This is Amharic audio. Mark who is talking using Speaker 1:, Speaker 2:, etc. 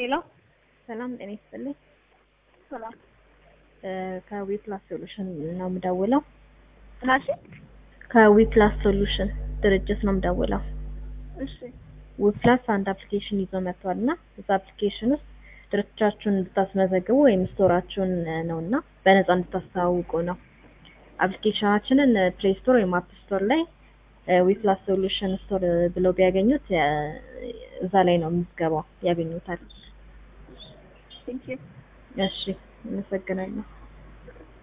Speaker 1: ሄሎ
Speaker 2: ሰላም ጤና ይስጥልኝ።
Speaker 1: ሰላም
Speaker 2: ከዊፕላስ ሶሉሽን ነው የምደውለው።
Speaker 1: ናሺ
Speaker 2: ከዊፕላስ ሶሉሽን ድርጅት ነው የምደውለው።
Speaker 1: እሺ
Speaker 2: ዊፕላስ አንድ አፕሊኬሽን ይዞ መጥቷል እና እዛ አፕሊኬሽን ውስጥ ድርጅታችሁን እንድታስመዘግቡ ወይም ስቶራችሁን ነው እና በነፃ እንድታስተዋውቁ ነው። አፕሊኬሽናችንን ፕሌይ ስቶር ወይም አፕ ስቶር ላይ ዊፕላስ ሶሉሽን ስቶር ብለው ቢያገኙት እ፣ እዛ ላይ ነው ምዝገባው ያገኙታል።
Speaker 1: ቴንክ ዩ
Speaker 2: እሺ፣ አመሰግናለሁ።